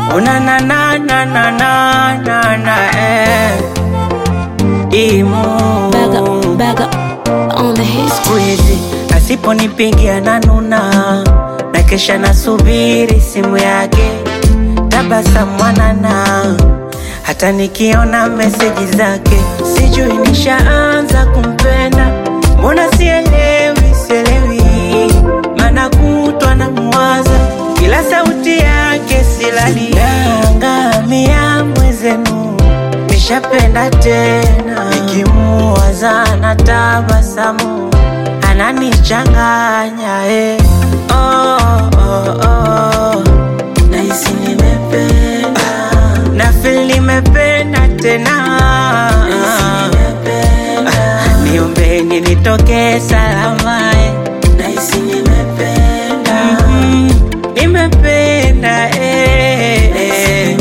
Una na na na na na na na eh. Imu Back up, back up on the hits. siku hizi asiponipigia na nuna na kesha nasubiri simu yake tabasamu mwanana hata nikiona meseji zake sijui nishaanza kumpenda mbona sielewi sielewi mana kutwa na mwaza kila sauti yake silali nangamia mwezenu nishapenda tena nikimuwaza na tabasamu ananichanganya eh. oh, oh, oh. nahisi nimependa na feel nimependa tena Ah, niombeni nitoke salama eh. nahisi nimependa mm, nimependa eh, eh.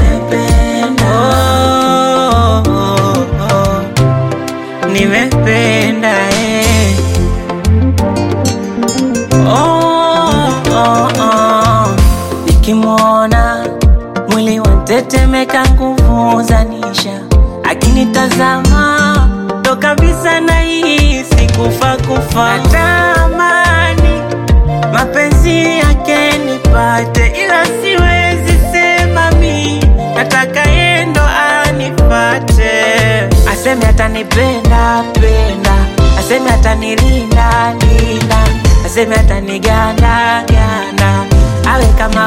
Oh, oh, oh. nimependa eh. oh, oh, oh. nikimwona mwili wantetemeka nguvu zanisha akinitazama ndo kabisa nahisi kufa kufa natamani mapenzi yake nipate ila siwezi sema mi nataka yendo anipate aseme atanipenda penda aseme atanilinda linda aseme ataniganda ganda awe kama